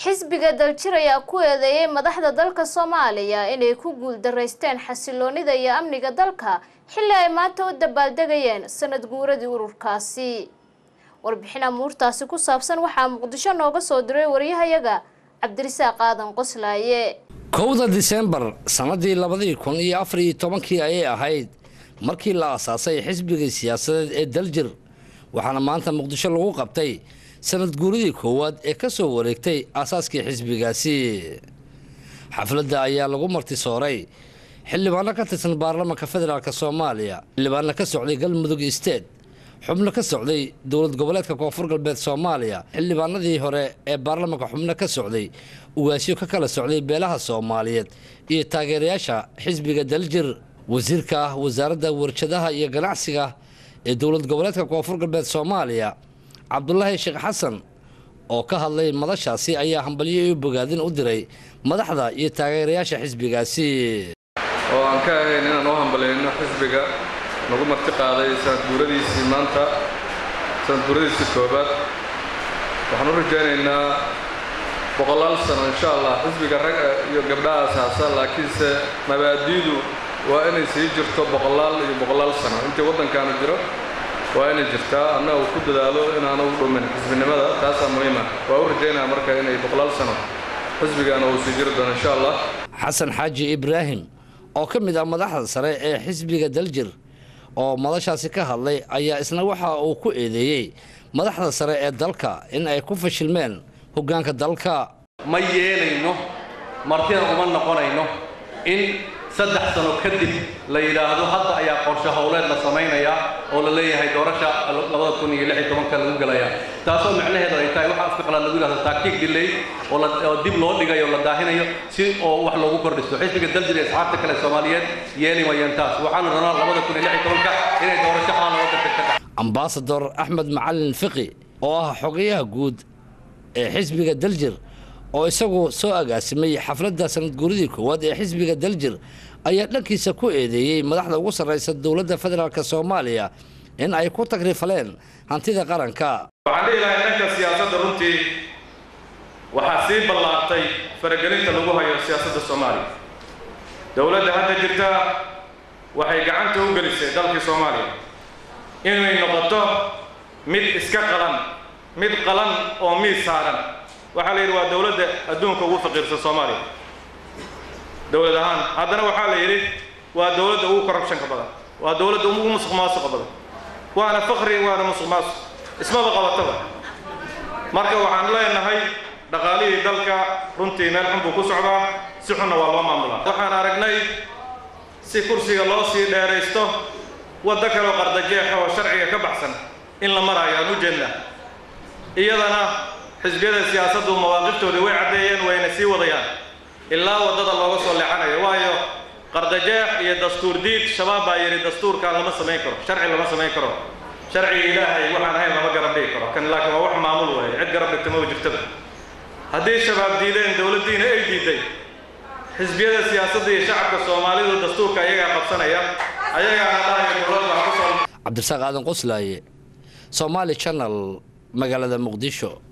xisbiga daljir ayaa ku eedeeyay madaxda dalka soomaaliya inay ku guuldaraysteen xasiloonida iyo amniga dalka xilli ay maanta u dabaaldegayeen sanad guuradii ururkaasi warbixin amuurtaasi ku saabsan waxaa muqdisho nooga soo diray waryahayaga cabdirisaaq aadan qoslaaye kowda disembar sannadii labadii kun iyo afar iyo tobankii ayay ahayd markii la aasaasay xisbigii siyaasadeed ee daljir waxaana maanta muqdisho lagu qabtay sanad guuridii koowaad ee ka soo wareegtay aasaaskii xisbigaasi xafladda ayaa lagu martisooray xildhibaano ka tirsan baarlamaanka federaalk soomaaliya xildhibaano ka socday galmudug isteed xubno ka socday dowlad goboleedka koonfur galbeed soomaaliya xildhibaanadii hore ee baarlamaanka xubno ka socday ugaasyo ka kala socday beelaha soomaaliyeed iyo taageerayaasha xisbiga daljir wasiirka ah wasaaradda warshadaha iyo ganacsiga ee dowlad goboleedka koonfur galbeed soomaaliya cabdulaahi sheekh xasan oo ka hadlay madashaasi ayaa hambalyo iyo bogaadin u diray madaxda iyo taageerayaasha xisbigaasi oo aan ka ahayn inaan u hambalayno xisbiga nagu marti qaaday sanad guuradiisii maanta sanad guuradiisii koobaad waxaan u rajaynaynaa boqolaal sano insha allah xisbiga rag iyo gabdhaha asaasa laakiinse mabaadi'du waa inay sii jirto boqolaal iyo boqolaal sano intii waddankaanu jiro waa inay jirtaa anna uu ku dadaalo inaanu u dhumin xisbinimada taasaa muhiima waa u rajaynaya marka inay boqolaal sano xisbigaana uu sii jiri doono insha allah xasan xaaji ibraahim oo ka mid ah madaxda sare ee xisbiga daljir oo madashaasi ka hadlay ayaa isna waxa uu ku eedeeyey madaxda sare ee dalka in ay ku fashilmeen hoggaanka dalka ma yeelayno martina uma noqonayno in saddex sano kadib la yidhaahdo hadda ayaa qorshe howleed la samaynayaa oo la leeyahay doorasha labada kun iyo lix iyo tobanka lagu gelayaa taasoo micnaheedu ay tahay waxa afka qalaad lagu yidhahdo taaktiik delay oo la oo dib loo dhigayo oo la daahinayo si oo wax loogu kordhisto xisbiga daljir iyo asxaabta kale soomaaliyeed yeeli mayeen taas waxaanu rabnaa labada kun iyo lix iyo tobanka inay doorasho xaan looga degdeg ka dhac ambasador axmed macalin fiqi oo ah xogayaha guud ee xisbiga daljir oo isagu soo agaasimay xafladda sanad guuridii koowaad ee xisbiga daljir ayaa dhankiisa ku eedeeyey madaxda ugu sarraysa dowladda federaalk soomaaliya in ay ku tagrifaleen hantida qaranka waxaan dhihi lahay dhanka siyaasadda runtii waxaa sii ballaartay faragelinta lagu hayo siyaasadda soomaaliya dowladda hadda jirta waxay gacanta u gelisay dalkii soomaaliya inay noqoto mid iska qalan mid qalan oo miis saaran waxaa la yidhi waa dowladda adduunka ugu faqiirsan soomaaliya dowlad ahaan haddana waxaa la yidhi waa dowladda ugu corruptionka badan waa dowladda ugu musuq maasuqa badan waana fakri waana musuq maasuq ismaba qabataba marka waxaan leenahay dhaqaalihii dalka runtii meel xun buu ku socdaa si xunna waa loo maamulaa waxaan aragnay si kursiga loo sii dheeraysto waddo kaleo qardajeexa oo sharciga ka baxsan in la maraayo aan u jeedna iyadana xisbiyada siyaasaddu mawaaqiftoodii way caddeeyeen wayna sii wadayaan ilaa waddada looga soo leexanayo waayo qardajeex iyo dastuur diid shabaab baa yidhi dastuurkaan lama samayn karo sharci lama samayn karo sharciga ilaahay waxaan ahayn lama garab dhigi karo kan laakiin waa wax maamul waaye cid garab dhigta maba jirtaba haddii shabaab diideen dowladdiina ay diiday xisbiyada siyaasadda iyo shacabka soomaalidu dastuurka ayagaa qabsanaya ayagaana dhahaya dowlad waxa ku soo cabdirasaaq aadan qoslaaye somaali channel magaalada muqdisho